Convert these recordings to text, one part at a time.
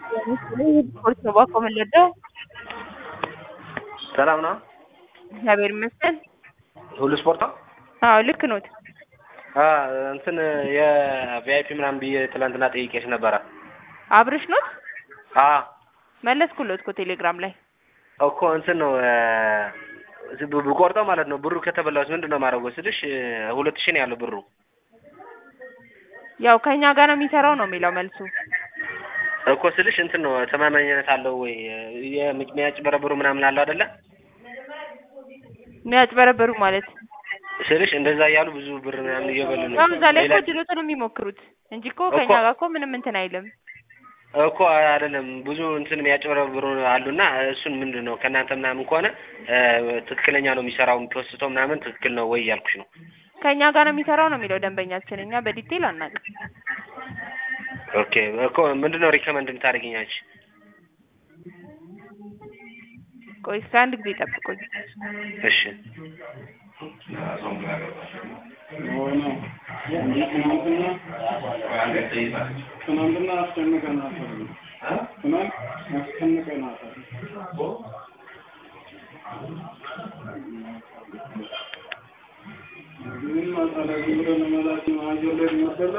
ስፖርት ነው ባኮ የምንወደው። ሰላም ነው? እግዚአብሔር ይመስገን። ሁሉ ስፖርት ነው? አዎ ልክ ኖት። አ እንትን የቪአይፒ ምናምን ብዬ ትላንትና ጠይቄሽ ነበረ። አብርሽ ኖት? አ መለስኩሎት እኮ ቴሌግራም ላይ። እኮ እንትን ነው ብ- ብቆርጠው ማለት ነው ብሩ ከተበላሁት ምንድን ነው የማደርገው ስልሽ ሁለት ሺህ ነው ያለው ብሩ። ያው ከኛ ጋር ነው የሚሰራው ነው የሚለው መልሱ። እኮ ስልሽ እንትን ነው ተማማኝነት አለው ወይ የሚያጭበረብሩ ምናምን አለው አይደለ? የሚያጭበረበሩ ማለት ስልሽ እንደዛ እያሉ ብዙ ብር ምናምን እየበሉ ነው። ያው እዛ ላይ እኮ ሌላ- ድሎትን የሚሞክሩት እንጂ እኮ እኮ- ከኛ ጋር እኮ ምንም እንትን አይልም። እኮ አይደለም ብዙ እንትን የሚያጭበረብሩ አሉና እሱን ምንድን ነው ከእናንተ ምናምን ከሆነ እ፣ ትክክለኛ ነው የሚሰራው የሚፖስተው ምናምን ትክክል ነው ወይ እያልኩሽ ነው። ከኛ ጋር ነው የሚሰራው ነው የሚለው ደንበኛችን። እኛ በዲቴል አናውቅም። ኦኬ እኮ ምንድን ነው ሪከመንድ የምታደርጊኛች? ቆይ እስከ አንድ ጊዜ ጠብቁኝ። እሺ ትናንትና አስጨንቀናታል። ትናንት አስጨንቀናታል። ምንም አታደርግም ብለን መላክ አየር ላይ ይመደላ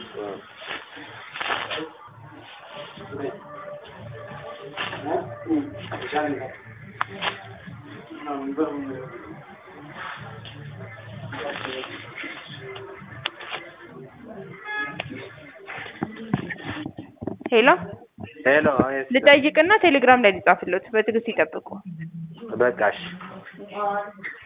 ሄሎ ሄሎ ልጠይቅና ቴሌግራም ላይ ሊጻፍሎት በትዕግስት ይጠብቁ። በቃ እሺ